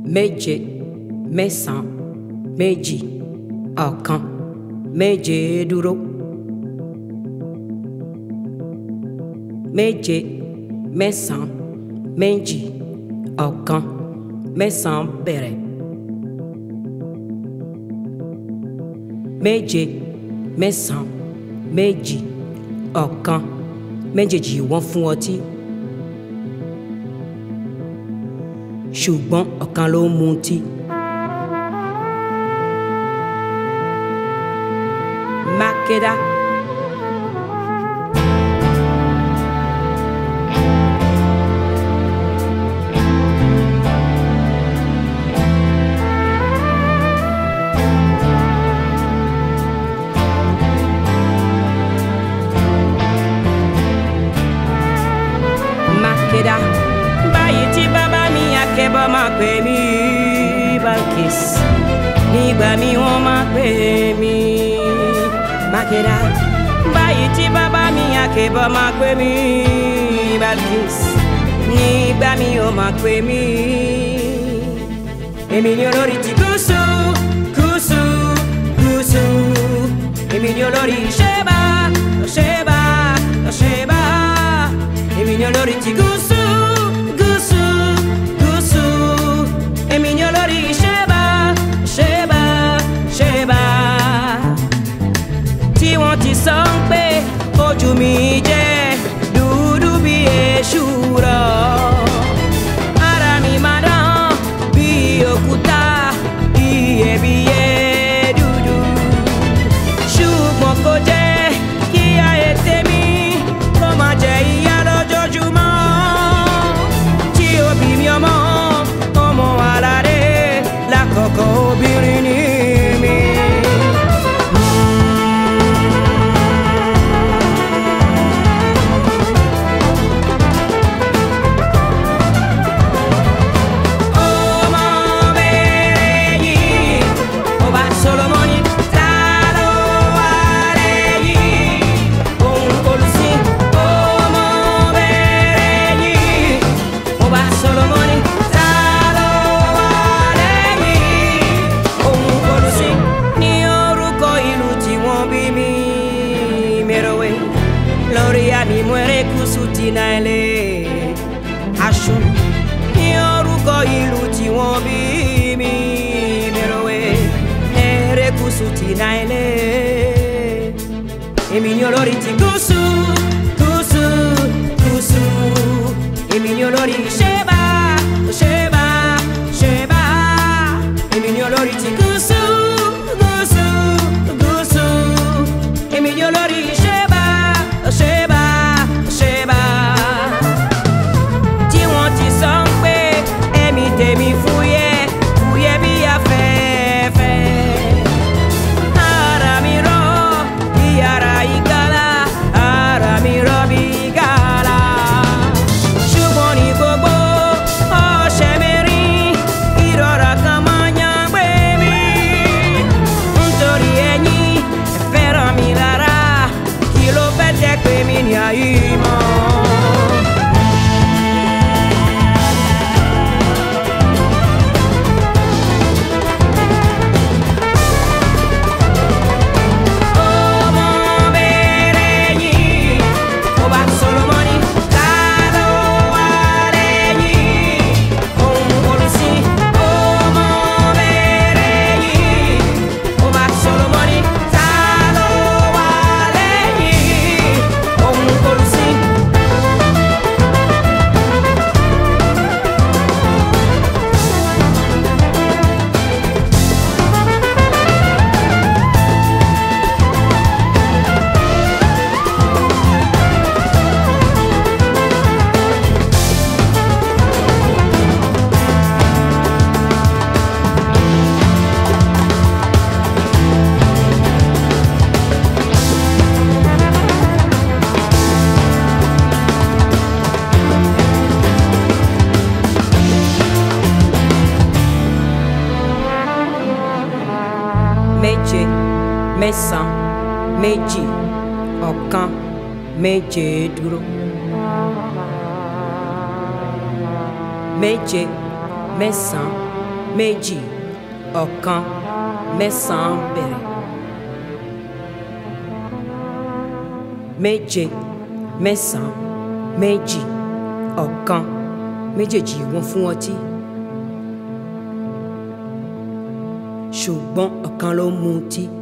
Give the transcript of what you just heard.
méje mẹ́sàn-án méjì ọ̀kan méje dúró. méje mẹ́sàn-án méjì ọ̀kan mẹ́sàn-án bẹ̀rẹ̀. méje mẹ́sàn-án méjì ọ̀kan méjèèjì wọ́n fún ọtí. ṣùgbọ́n ọ̀kan ló ń mutí. Makeda. Makeda. Báyìí tí bàbá mi akẹ́bọ̀ máa pè mí Balkis. Nígbà mi wọ́n máa pè mí Makeda. Báyìí tí bàbá mi akẹ́bọ̀ máa pè mí Balkis. Nígbà mi wọ́n máa pè mí. Èmi ni olórí ti gúúsù, gúúsù, gúúsù. Èmi ni olórí Ṣẹ́bà, Ṣẹ́bà, Ṣẹ́bà. Èmi ni olórí ti gúúsù, gúúsù, gúúsù. Èmi ni olórí Ṣẹ́bà, Ṣẹ́bà, Ṣẹ́bà. Tí wọ́n ti sọ ń pé ojú mi jẹ́ dúdú bí èṣù rọ̀. Ara mi máa dán bí òkúta iyebíye dúdú. Ṣùgbọ́n kò jẹ́ kí ayé tèmi kó máa jẹ ìyà lójoojúmọ́. Tí òbí mi ọmọ ọmọ aládé lákọ̀ọ́kọ́ obìnrin ní mi. Ọmọ bẹ̀rẹ̀ yìí, ọba Solomoni ta ló wà lẹ́yìn? Òun olùsìn. Ọmọ bẹ̀rẹ̀ yìí, ọba Solomoni ta ló wà lẹ́yìn? Òun olùsìn. Ní orúkọ ìlú tí wọ́n bí mi, Merowe, lórí àmì Mwerekusù ti Naile, Aṣu ní orúkọ ìlú tí wọ́n bí mi Merowe Erékùṣù ti Naile. Èmi ni olórí ti gúúsù gúúsù gúúsù. Èmi ni olórí Ṣẹ́bà Ṣẹ́bà Ṣẹ́bà. Èmi ni olórí ti gúúsù gúúsù gúúsù. Èmi ni olórí Ṣẹ́bà Ṣẹ́bà Ṣẹ́bà tí wọ́n ti sọ ń pé ẹ̀mí tèmi fúyẹ́ fúyẹ́ bí afẹ́fẹ́. Ara mi rọ̀ bí ara ìgalà, ara mi rọ̀ bí ìgalà. Ṣùgbọ́n ní gbogbo ọ̀sẹ̀ mẹ́rin, ìrora kan máa ń yàn gbé mi. Nítorí ẹ̀yin ẹ fẹ́ràn mi lára, kí ló fẹ́ jẹ́ pé mi ní ayé mọ́. Ọmọ bẹ̀rẹ̀ yìí, ọba Solomoni ta ló wà lẹ́yìn? Òun olùsìn. Ọmọ bẹ̀rẹ̀ yìí, ọba Solomoni ta ló wà lẹ́yìn? Òun olùsìn. méje mẹ́sàn-án méjì ọ̀kan méje dúró. méje mẹ́sàn-án méjì ọ̀kan mẹ́sàn-án bẹ̀rẹ̀. méje mẹ́sàn-án méjì ọ̀kan méjèèjì wọ́n fún ọtí. ṣùgbọ́n ọ̀kan ló mu ọtí